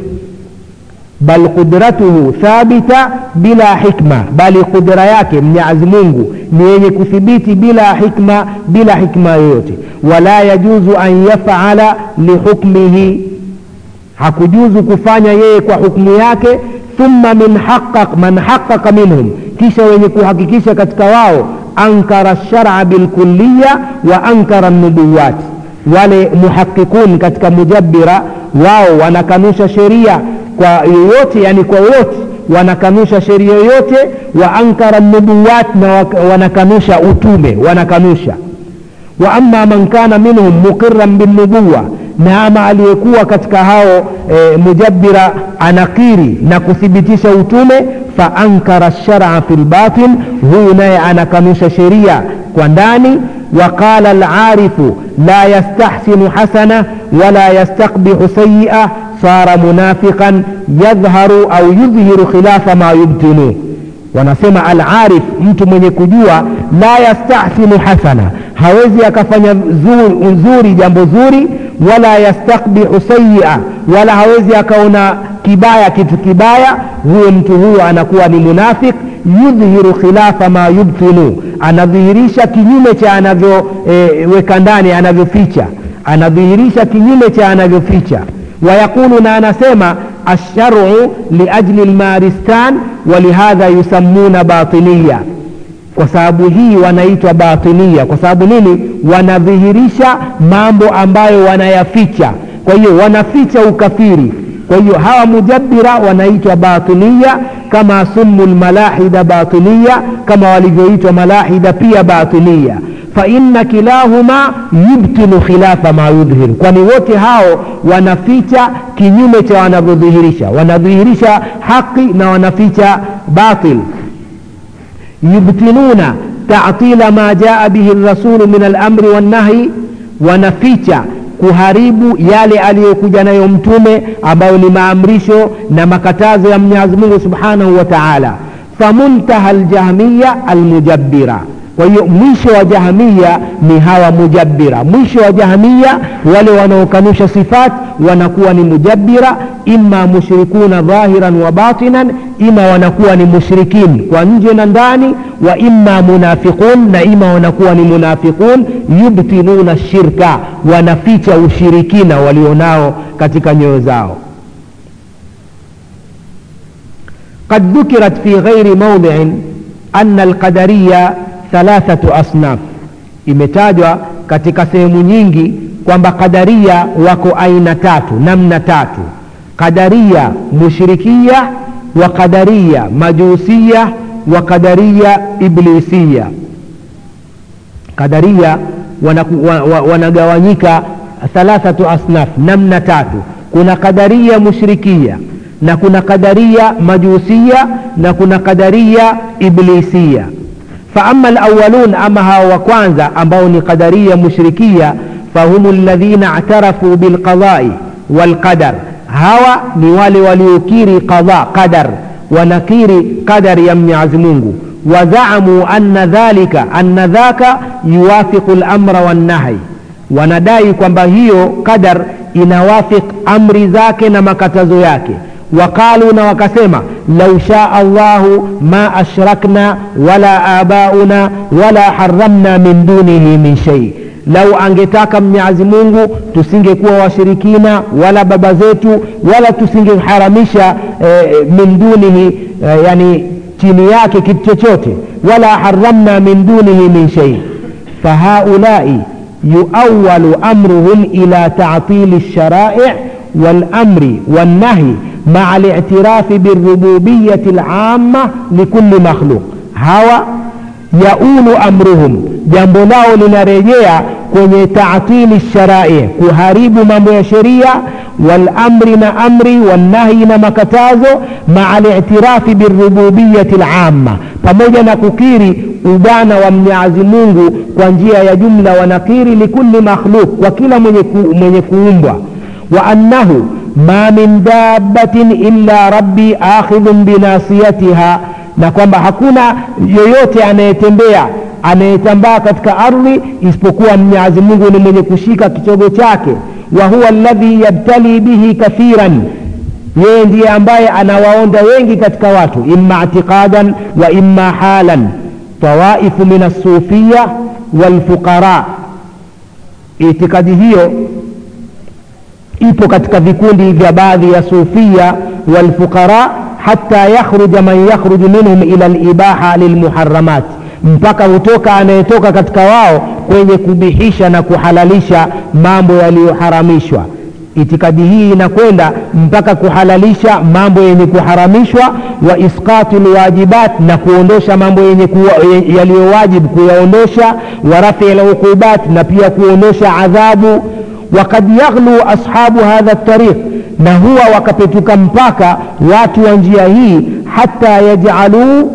bal qudratuhu thabita bila hikma bali qudra yake mwenyezi mungu ni yenye kuthibiti bila hikma bila hikma yoyote wala yajuzu an yafala lihukmihi hakujuzu kufanya yeye kwa hukmu yake thumma min haqqaq man haqqaqa minhum kisha wenye kuhakikisha katika wao ankara lshara bilkulliya wa ankara nubuwat wale muhaqiqun katika mujabbira wao wanakanusha sheria kwa yoyote yani kwa wote wanakanusha sheria yoyote wa ankara nubuwat na wanakanusha utume wanakanusha wa ama man kana minhum muqiran binubuwa na ama aliyekuwa katika hao e, mujabbira anakiri na kuthibitisha utume fa ankara lsharaa fi lbatin huyu naye anakanusha sheria kwa ndani وقال العارف لا يستحسن حسنة ولا يستقبح سيئة صار منافقا يظهر أو يظهر خلاف ما يبطن wanasema alarif mtu mwenye kujua la yastahsinu hasana hawezi akafanya zuri, zuri jambo zuri wala yastakbihu sayia wala hawezi akaona kibaya kitu kibaya huyo mtu huyo anakuwa ni munafik yudhihiru khilafa ma yubtinu anadhihirisha kinyume cha anavyoweka e, ndani anavyoficha anadhihirisha kinyume cha anavyoficha wayaqulu na anasema alsharu liajli lmaristan walihadha yusammuna batiniya kwa sababu hii wanaitwa batinia kwa sababu nini wanadhihirisha mambo ambayo wanayaficha kwa hiyo wanaficha ukafiri kwa hiyo hawa mujabbira wanaitwa batinia kama sumu lmalahida batinia kama walivyoitwa malahida pia batinia faina kilahuma yubtilu khilafa ma yudhhir kwani wote hao wanaficha kinyume cha wanavyodhihirisha wanadhihirisha haqi na wanaficha batil yubtiluna tatila ma jaa bihi rasulu min alamri wannahyi wanaficha kuharibu yale aliyokuja nayo mtume ambayo ni maamrisho na makatazo ya mwenyezi mungu subhanahu wa taala famuntaha ljahmiya almujabbira kwa hiyo mwisho wa jahmiya ni hawa mujabbira mwisho wa jahmiya wale wanaokanusha sifat wanakuwa ni mujabbira ima mushrikuna dhahiran wa batinan ima wanakuwa ni mushrikin kwa nje na ndani wa ima munafiqun na ima wanakuwa ni munafiqun yubtinuna shirka wanaficha ushirikina walionao katika nyoyo zao قد ذكرت في غير موضع أن القدرية thalathatu asnaf imetajwa katika sehemu nyingi kwamba qadaria wako aina tatu namna tatu qadaria mushrikia wa qadaria majusia wa qadaria iblisia qadaria wanagawanyika wana, wana thalathatu asnaf namna tatu kuna qadaria mushrikia na kuna qadaria majusia na kuna qadaria iblisia فأما الأولون أما هو وكوانزا أمبوني قدرية مشركية فهم الذين اعترفوا بالقضاء والقدر هوا نوالي وليكيري قضاء قدر ونكيري قدر يمني عزمونه وزعموا أن ذلك أن ذاك يوافق الأمر والنهي wanadai kwamba hiyo qadar inawafiq amri zake na makatazo yake waqalu na wakasema lau shaa allahu ma ashrakna wala abauna wala haramna min dunihi min shei lau angetaka mnyazi mungu tusingekuwa washirikina wala baba zetu wala tusingeharamisha eh, min dunihi eh, yani chini yake kitu chochote wala haramna min dunihi min shei fahaulai yuawalu amruhum ila tatili lsharaic والأمر والنهي مع الاعتراف بالربوبية العامة لكل مخلوق هوا yaulu amruhum jambo lao linarejea kwenye taatili sharai kuharibu mambo ya sheria walamri na amri walnahyi na makatazo maa litirafi birububiyati lamma pamoja na kukiri ubana wa mnyazi mungu kwa njia ya jumla wanakiri likuli makhluk kwa kila mwenye, ku, mwenye kuumbwa wa annahu ma min dabbatin illa rabbi akhidhun binasiyatiha na kwamba hakuna yoyote anayetembea anayetambaa katika ardhi isipokuwa mnyazi mungu ni mwenye kushika kichogo chake wa huwa alladhi yabtali bihi kathiran yeye ndiye ambaye anawaonda wengi katika watu imma itiqadan wa imma halan tawaifu min alsufiya walfuqara itikadi hiyo ipo katika vikundi vya baadhi ya sufia walfuqara hata yakhruja man yakhruju minhum ila libaha lilmuharamat mpaka hutoka anayetoka katika wao kwenye kubihisha na kuhalalisha mambo yaliyoharamishwa itikadi hii inakwenda mpaka kuhalalisha mambo yenye kuharamishwa wa isqatu lwajibat na kuondosha mambo yenye yaliyowajibu kuyaondosha wa rafi luqubat na pia kuondosha adhabu wakad yaghlu ashabu hadha tariq na huwa wakapetuka mpaka watu wa njia hii hata yajaluu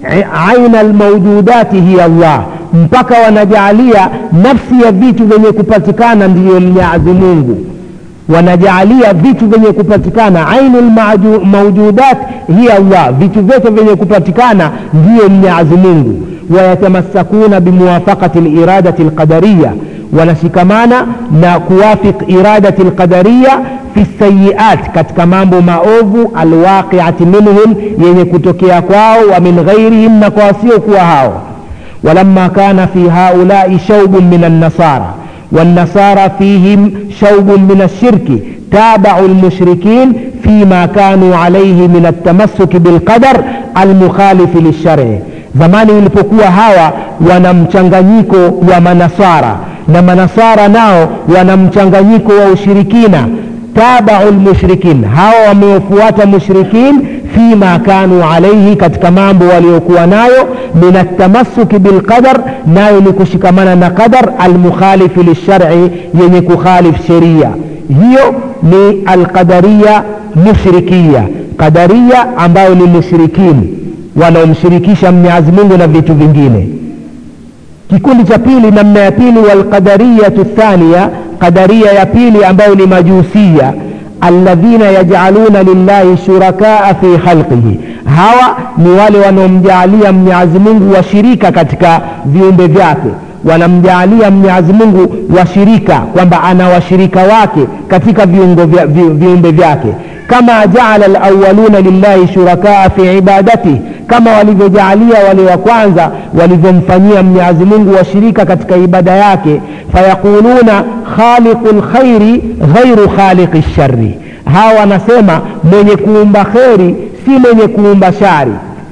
aina lmaujudati hiya Allah mpaka wanajaalia nafsi ya vitu vyenye kupatikana ndiyo mnyazi mungu wanajaalia vitu vyenye kupatikana ainu lmaujudat hiya Allah vitu vyote vyenye kupatikana ndiyo mnyazi mungu wayatamassakuna bimuwafaqati liradati lqadariya wanashikamana na kuwafiq iradati lqadariya fi sayiat katika mambo maovu alwaqiati minhum yenye kutokea kwao wa min ghairihim na kwa wasiokuwa hao walamma kana fi haulai shaubun min annasara والنصارى فيهم شوب من الشرك تابعوا المشركين فيما كانوا عليه من التمسك بالقدر المخالف للشرع zamani ulipokuwa hawa wana mchanganyiko wa manasara na manasara nao wana mchanganyiko wa ushirikina tabau lmushrikin hawa wamewafuata mushrikin fima kanu alaihi katika mambo waliokuwa nayo min altamasuki bilqadar nayo ni kushikamana na qadar almukhalifi lilshari yenye kukhalif sheria hiyo ni alqadariya mushrikiya qadariya ambayo ni mushrikin wanaomshirikisha mwenyezi mungu na vitu vingine kikundi cha pili namna ya pili walqadariyatu thania qadaria ya pili ambayo ni majusia alladhina yajaluna lillahi shurakaa fi khalqihi hawa ni wale wanaomjaalia mwenyezi mungu washirika katika viumbe vyake wanamjaalia mwenyezi mungu washirika kwamba ana washirika wake katika viungo vya, vi, viumbe vyake kama jaala alawaluna lillahi shurakaa fi ibadatihi kama walivyojaalia wale wa kwanza walivyomfanyia mwenyezi mungu washirika katika ibada yake fayaquluna khaliqu lkhairi ghairu khaliqi lshari hawa wanasema mwenye kuumba kheri si mwenye kuumba shari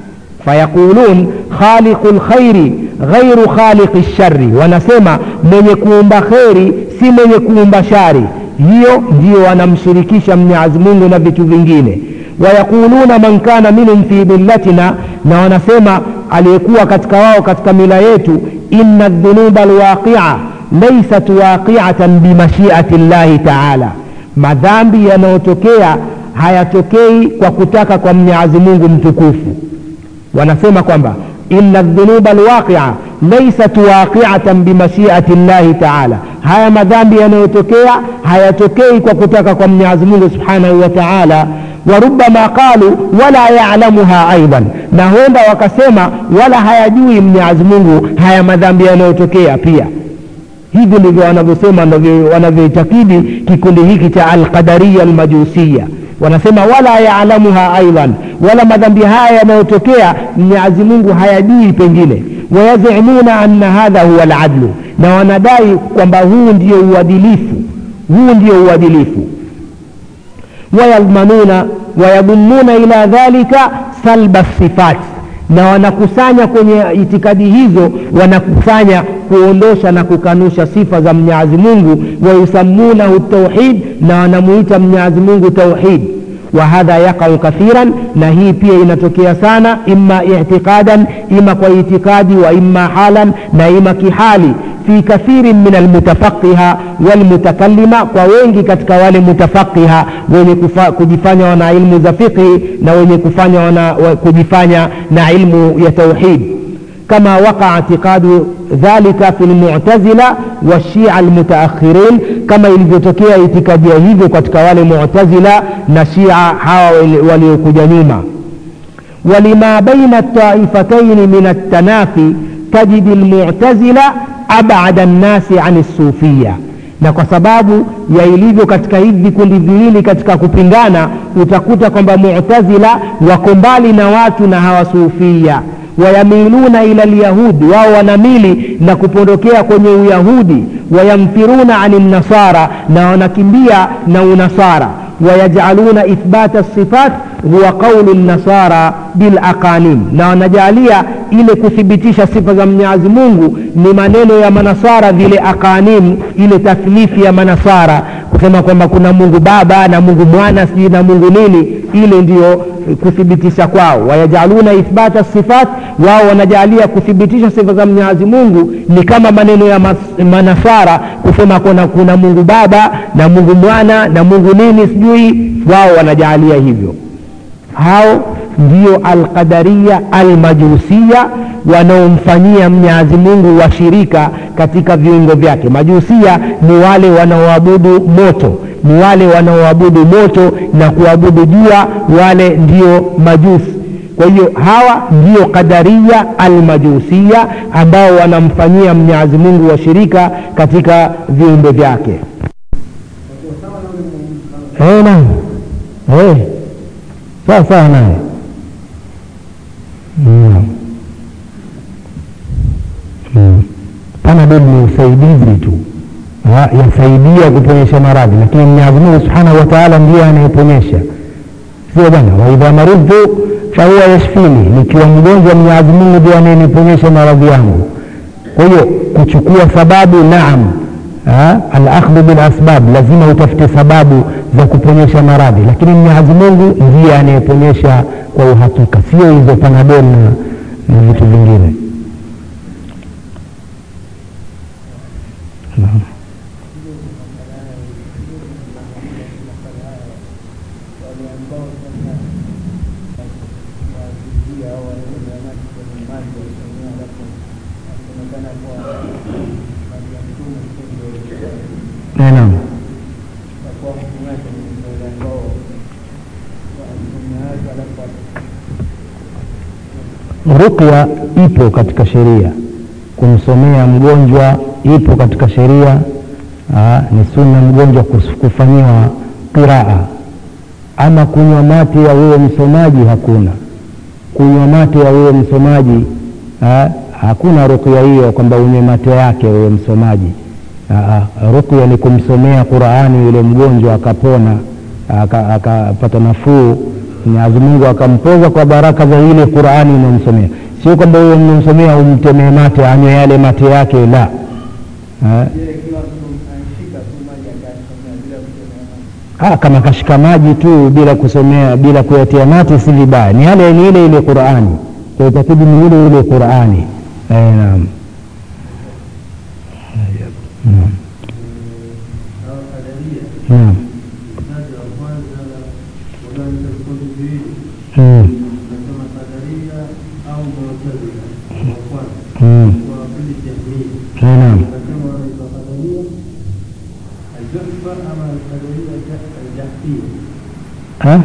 fayaqulun khaliqu lkhairi ghairu khaliqi lshari wanasema mwenye kuumba kheri si mwenye kuumba shari hiyo ndio wanamshirikisha mwenyezi mungu na vitu vingine wayaquluna man kana minhum fi millatina na wanasema aliyekuwa katika wao katika mila yetu inna dhunuba alwaqia laysat waqiatan bimashiati llahi taala madhambi yanayotokea hayatokei kwa kutaka kwa mwenyezi mungu mtukufu wanasema kwamba inna dhunuba alwaqia laysat waqiatan bimashiati llahi taala haya madhambi yanayotokea hayatokei kwa kutaka kwa mwenyezi mungu subhanahu wa taala warubama qalu wala yalamuha aidan na huenda wakasema wala hayajui mwenyezi mungu haya madhambi yanayotokea pia hivi ndivyo wanavyosema wanavyoitakidi kikundi hiki cha alqadariya almajusiya wanasema wala yalamuha aidan wala madhambi haya yanayotokea mwenyezi mungu hayajui pengine wayazimuna anna hadha huwa aladlu na wanadai kwamba huu ndio uadilifu huu ndio uadilifu wayadmanuna wayadhumuna ila dhalika salba sifat na wanakusanya kwenye itikadi hizo wanakusanya kuondosha na kukanusha sifa za mwenyezi mungu wayusamunahu tauhid na wanamuita mwenyezi mungu tauhid wa hadha yaqau kathiran na hii pia inatokea sana imma itiqadan ima kwa itikadi wa imma halan na ima kihali fi kathirin min almutafaqiha walmutakallima kwa wengi katika wale mutafaqiha wenye kufa, kujifanya wana ilmu za fiqhi na wenye kufanya wana, wa, kujifanya na ilmu ya tauhid كما وقع اعتقاد ذلك في المعتزلة والشيعة المتأخرين كما ilivyotokea itikadia hivyo katika wale mu'tazila na shia hawa waliokuja nyuma ولما بين الطائفتين من التنافي تجد المعتزلة أبعد الناس عن الصوفية na kwa sababu ya ilivyo katika hivi vikundi viwili katika kupingana utakuta kwamba mu'tazila wako mbali na watu na hawasufia wayamiluna ila lyahudi wao wanamili na kupondokea kwenye uyahudi wayamfiruna ani nasara na wanakimbia na unasara wayajaluna ithbata sifat huwa qaulu nasara bilaqanim na wanajalia ile kuthibitisha sifa za mwenyezi mungu ni maneno ya manasara vile aqanim ile tathlifi ya manasara kusema kwamba kuna mungu baba na mungu mwana sijui na mungu nini ile ndiyo kuthibitisha kwao wayajaluna ithbata sifat wao wanajalia kuthibitisha sifa za mwenyezi mungu ni kama maneno ya mas, manasara kusema kuna, kuna mungu baba na mungu mwana na mungu nini sijui wao wanajalia hivyo hao ndio alqadaria almajusia wanaomfanyia mwenyezi mungu washirika katika viungo vyake majusia ni wale wanaoabudu moto ni wale wanaoabudu moto na kuabudu jua wale ndio majusi kwa hiyo hawa ndio qadaria almajusia ambao wanamfanyia mwenyezi mungu washirika katika viumbe vyake hey, naam hey. sawa sawa naye mm. mm. panadol ni usaidizi tu yasaidia kuponyesha maradhi lakini mwenyezi mungu subhanahu wa taala ndiye anayeponyesha sio bwana waidha maridhu fahuwa yashfini nikiwa mgonjwa mwenyezi mungu ndio anayeniponyesha maradhi yangu kwa hiyo kuchukua sababu naam alakhdhu bilasbab lazima utafute sababu za kuponyesha maradhi lakini mwenyezi mungu ndiye anayeponyesha kwa uhakika sio hizo panadol na, na vitu vingine naam naam rukya ipo katika sheria kumsomea mgonjwa ipo katika sheria ni sunna mgonjwa kufanyiwa qiraa ama kunywa mate ya wewe msomaji hakuna kunywa mate ya wewe msomaji ha, hakuna rukya hiyo kwamba unywe mate yake wewe msomaji rukya ni kumsomea qurani yule mgonjwa akapona akapata nafuu mwenyezi mungu akampoza kwa baraka za ile qurani unamsomea sio kwamba huyo mnamsomea umtemee mate anywe yale mate yake la ha, kama kashika maji tu bila kusomea bila kuyatia mate si vibaya ni yale ni ile ile qurani kwa itabidi ni ile ile qurani naam naam naam Mm. Mm. Naam. Ha?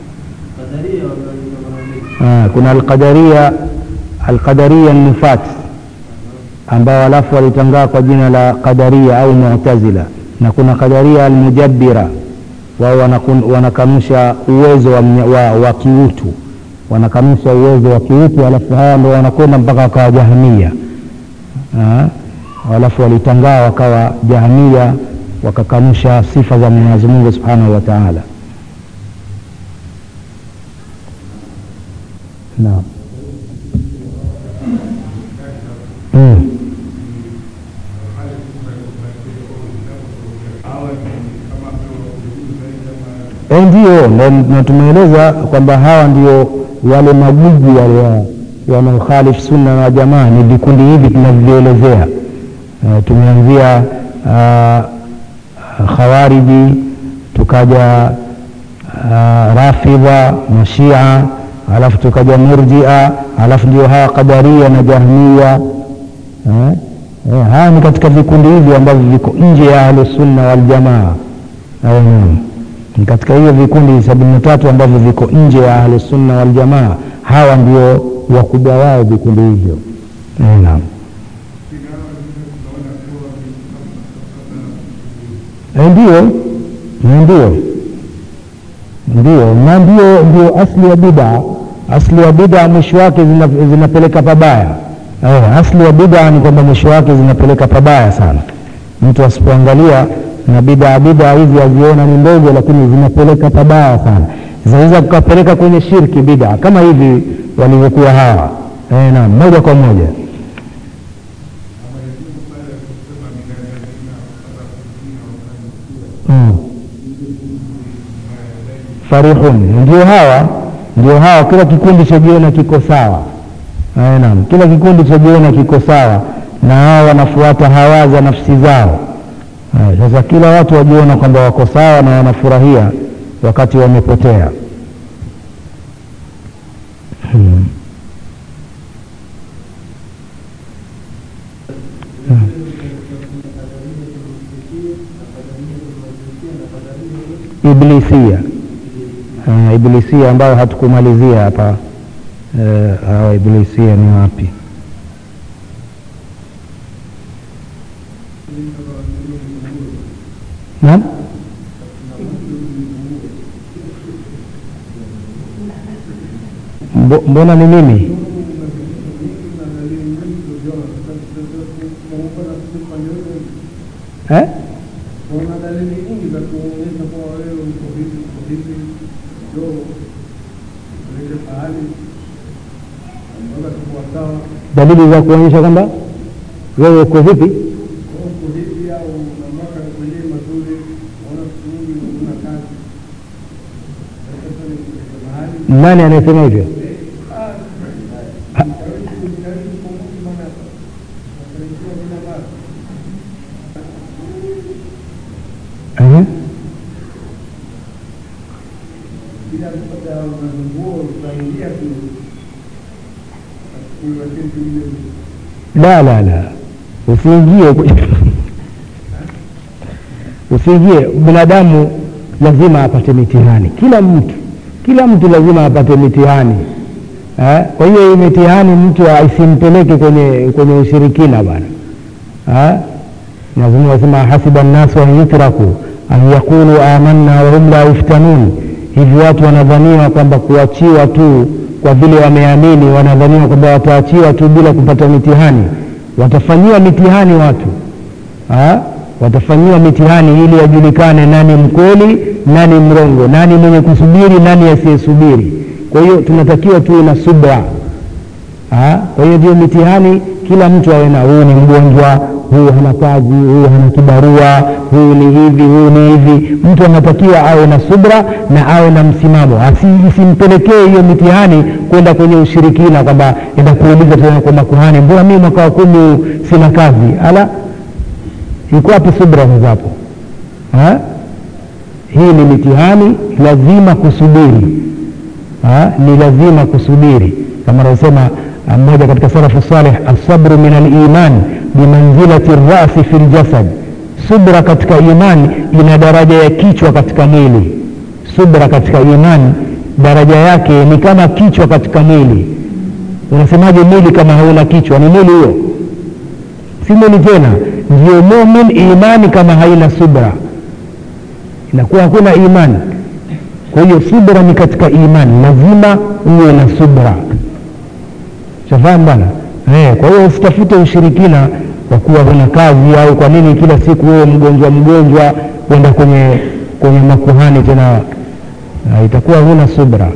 Ah, kuna alqadaria alqadaria nufat ambao alafu walitangaa kwa jina la qadaria au mu'tazila na kuna qadaria almujabbira wao wanakanusha uwezo wa, wa, wa kiutu wanakanusha uwezo wa kiutu alafu hawa ndo wanakwenda mpaka wakawa jahamia alafu walitangaa wakawa jahamia wakakanusha sifa za mwenyezi mungu subhanahu wa taala naam mm. e, ndio na tumeeleza kwamba hawa ndio wale magugu wale wanaokhalifu sunna na jamaa ni vikundi hivi tunavyoelezea e, tumeanzia khawariji tukaja uh, rafidha mashia alafu tukaja murjia alafu ndio hawa qadaria na jahmia eh? Eh, haya ni katika vikundi hivi ambavyo viko nje ya ahlusunna waljamaa mm. ni katika hiyo vikundi sabini na tatu ambavyo viko nje ya ahlusunna waljamaa hawa ndio wakubwa wao vikundi hivyo eh, naam ndio ndio ndio na ndio ndio asli ya bida asli ya bida mwisho wake zina, zinapeleka pabaya eh, asli ya bida ni kwamba mwisho wake zinapeleka pabaya sana mtu asipoangalia na bida bida hizi aziona ni ndogo lakini zinapeleka pabaya sana zinaweza kukapeleka kwenye shirki bida kama hivi walivyokuwa hawa eh, naam moja kwa moja mm. farihun ndio hawa ndio hawa kila kikundi chajiona kiko sawa naam kila kikundi chajiona kiko sawa na hawa wanafuata hawa za nafsi zao Ay, sasa kila watu wajiona kwamba wako sawa na wanafurahia wakati wamepotea hmm. Hmm. iblisia uh, iblisia ambayo hatukumalizia hapa uh, hawa iblisia ni wapi naam mbona ni mimi eh? Kuna dalili nyingi za kuonyesha kuwa wewe uko vipi, uko vipi, ndio ulete pahali unaweza kuwa sawa, dalili za kuonyesha kwamba wewe uko vipi Wewe uko vipi, au una mwaka mwenyewe mazuri, unaona siku nyingi una kazi, sasa ni kulete mahali nani anayesema hivyo karibu kujitahidi kwa Mungu, maana mafanikio bila mali uh-huh. bila kupata mazunguo utaingia tu lakini vile la la la usiingie kwenye- usiingie binadamu lazima apate mitihani kila mtu kila mtu lazima apate mitihani eh? kwa hiyo hii mitihani mtu isimpeleke kwenye kwenye ushirikina bwana eh? lazima wasema hasiba nnasu an yutraku an yaqulu amanna wahum la yuftanun hivi watu wanadhaniwa kwamba kuachiwa tu kwa vile wameamini wanadhaniwa kwamba wataachiwa tu bila kupata mitihani watafanyiwa mitihani watu ha? watafanyiwa mitihani ili ajulikane nani mkweli nani mrongo nani mwenye kusubiri nani asiyesubiri kwa hiyo tunatakiwa tuwe na subra Ha? kwa hiyo ndio mitihani kila mtu awe na huyu ni mgonjwa huyu hana kazi huyu hana kibarua huyu ni hivi huyu ni hivi mtu anatakiwa awe na subra na awe na msimamo Asi- isimpelekee hiyo mitihani kwenda kwenye ushirikina kwamba enda kuuliza tena kwa makuhani mbona mii mwaka wa kumi sina kazi ala iko wapi subra zapo Ha? hii ni mitihani lazima kusubiri ha? ni lazima kusubiri kama anavyosema ah, mmoja katika salafu saleh asabru min aliman bimanzilati rasi fi ljasad subra katika iman ina daraja ya kichwa katika mwili subra katika iman daraja yake ni kama kichwa katika mwili unasemaje mwili kama hauna kichwa ni mwili huo si mwili tena ndio mumin imani kama haina subra inakuwa hakuna imani kwa hiyo subra ni katika imani lazima uwe na subra shafahamu bwana eh, kwa hiyo usitafute ushirikina kwa kuwa huna kazi au kwa nini kila siku wewe mgonjwa mgonjwa kwenda kwenye kwenye makuhani tena uh, itakuwa huna subra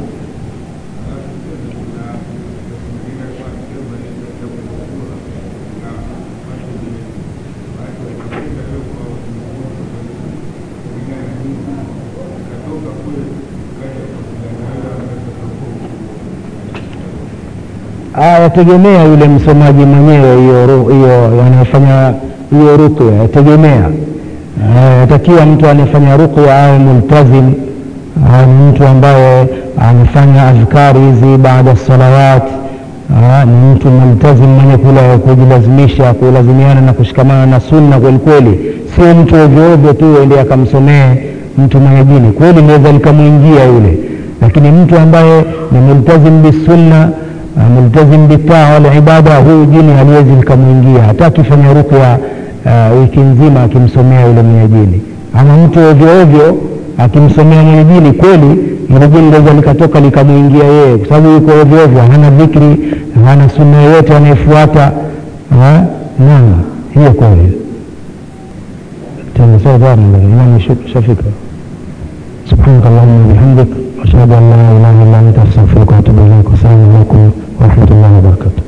katoka kule yategemea yule msomaji mwenyewe hiyo ru- hiyo anayefanya hiyo ruqya yategemea Eh, yatakiwa mtu anayefanya ruqya awe multazim awe ni mtu ambaye anafanya adhkari hizi baada salawat Ah, ni mtu multazim mwenye kula kujilazimisha kulazimiana na kushikamana na sunna kweli kweli sio mtu ovyo ovyo tu ende akamsomee mtu mwenye dini kweli liweza likamwingia yule lakini mtu ambaye ni multazim bisunna ah, multazim bitaa wal ibada huyu jini haliwezi likamwingia hata akifanya rukya uh, wiki nzima akimsomea yule mwenye jini ama mtu ovyo ovyo akimsomea mwenye jini kweli ile jini linaweza likatoka likamwingia yeye kwa sababu yuko ovyo ovyo hana dhikri hana sunna yoyote anayefuata Ah, naam hiyo kweli tena sasa bwana imani shafika سبحانك اللهم وبحمدك أشهد أن لا إله إلا أنت أستغفرك وأتوب إليك والسلام عليكم ورحمة الله وبركاته